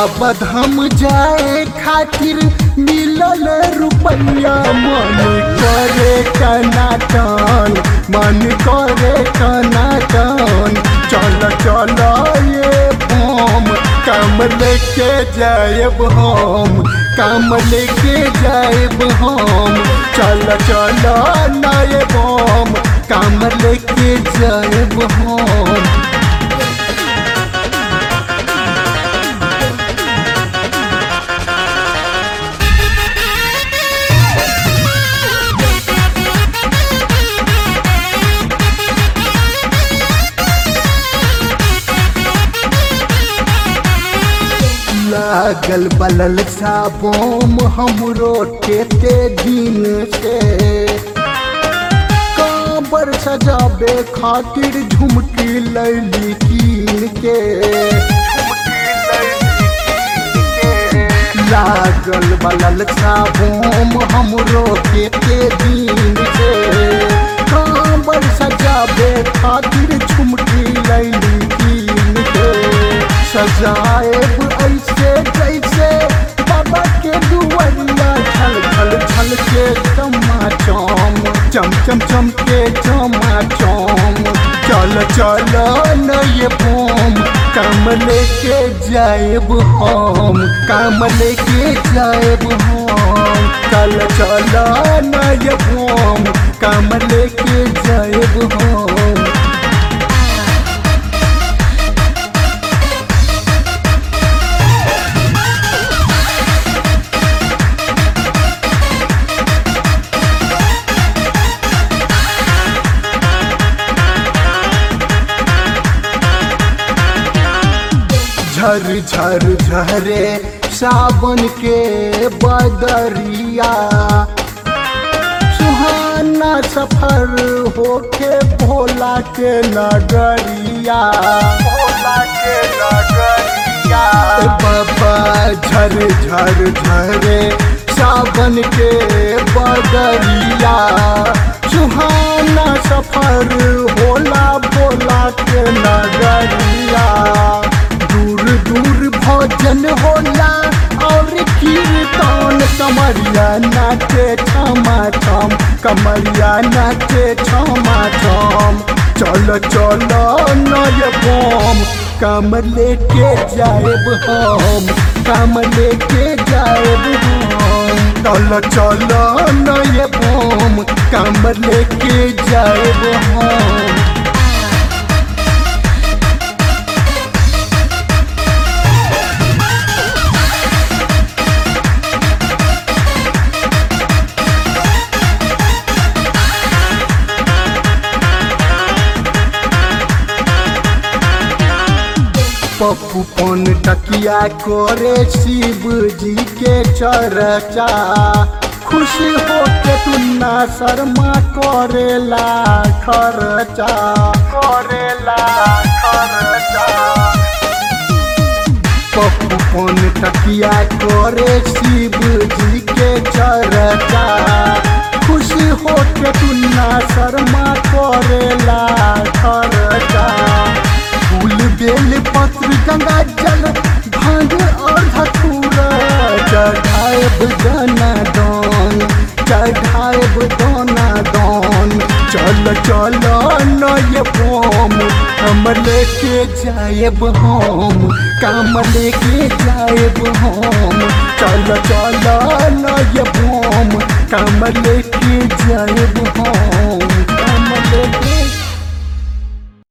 बाबा धाम जाए खातिर मिलल रुपया मन करे टनाटन मन करे टनाटन चल चल ये बम काम लेके जाएब हम काम लेके जाएब हम चल चल नए बम काम लेके जाएब हम लागल बलल साबोम हमरो केते दिन से काबर सजाबे खातिर झुमकी लैली कीन के लागल बलल साबोम हमरो केते दिन से काबर सजाबे खातिर झुमकी लैली कीन के सजाएब ऐसे जैसे बाबा के दुआरिया छल छल छल के चमाचम चम चम चम के चमाचम चल चल नए बोम काम लेके जाएब हम काम लेके जाएब हम चल चल नए बोम काम लेके जाएब हम झर झर झरे सावन के बदरिया सुहाना सफर होके भोला के नगरिया भोला के नगरिया बाबा झर झर झरे सावन के बदरिया सुहाना सफर होला भोला के नगरिया दूर दूर भोजन होला और कीर्तन कमरिया नाचे क्षमा छम कमरिया नाचे क्षमा छम चल चल नय बम काम लेके जाएब हम काम लेके जाएब हम चल चल नय बम काम लेके जाएब हम पप्पू पन टकिया करे शिव जी के चर्चा खुशी हो के तुन्ना शर्मा करेला खर्चा करेला खर्चा पप्पू पन टकिया करे शिव जी के चर्चा खुशी हो के तुन्ना शर्मा करेला खर्चा फूल बेल पत्र गंगा जल भांग और धतूरा चढ़ाएब दाना दान चढ़ाएब दाना दान चल चल नय बम हम लेके जाएब हम काम लेके जाएब हम चल चल नय बम काम लेके जाएब हम